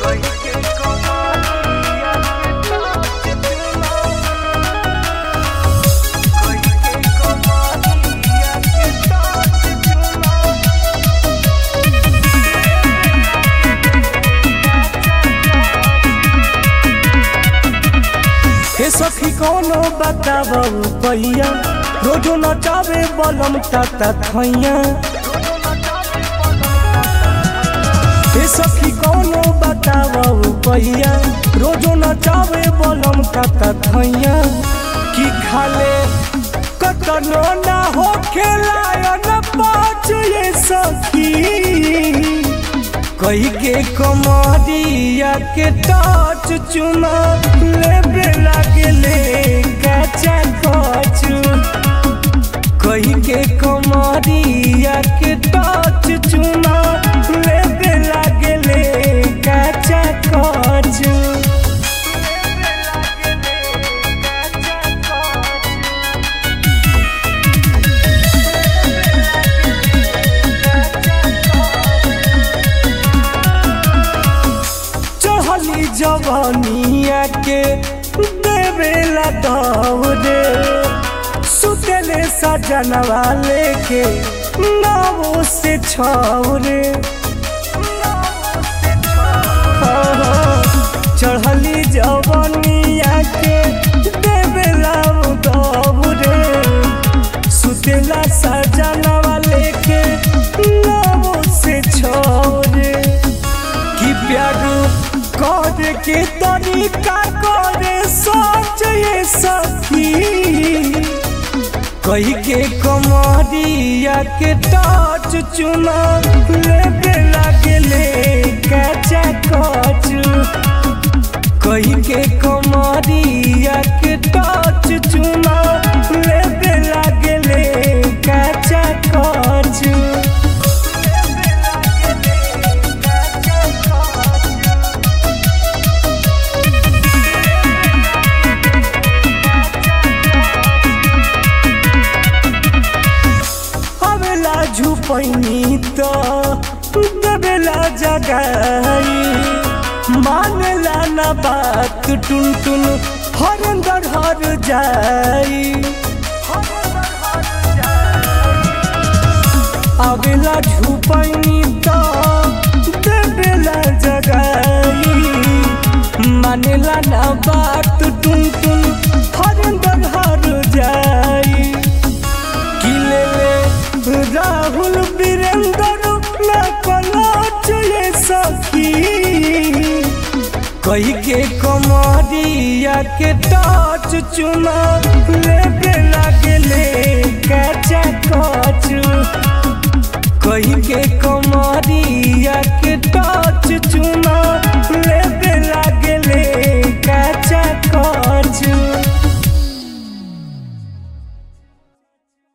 हे सखी कोनो बताबू पैया रोजो नचावे बलम ताता थैया हे सखी कोनो बताबू पैया रोजो नचावे बलम ताता थैया की खाले कतनो ना हो खेलायन पाँच ये सखी कही के कमरिया के टच चुना लेबे लागले कचा कचू कही के कमरिया के टच चुना लेबे लागले कचा कचू चढ़ली जवानिया के देवेला दौरे सुतले सजनवा लेके नावो से छौरे चढ़ली जवानिया के देवेला दौरे सुतला सजनवा लेके नावो से छौरे कि प्यार कर के तरीका करे सोच ये सखी कही के कमरिया के टच चुना लेबे लागले कचा कचू कही के कमरिया के टच चुना लेबे लागले कचा कचू हवेला झुपैनी तो देवेला जगाई मानेला ना बात टुन टुन हरंदर हर जाई अवेला झुपैनी तो देवेला जगाई मानेला ना बात टुन टुन हरंदर हर जाई किले राहुल वीरेंद्र न पलट ये सखी कही के कमरिया के टच चुना लेबे लागले कचा कचू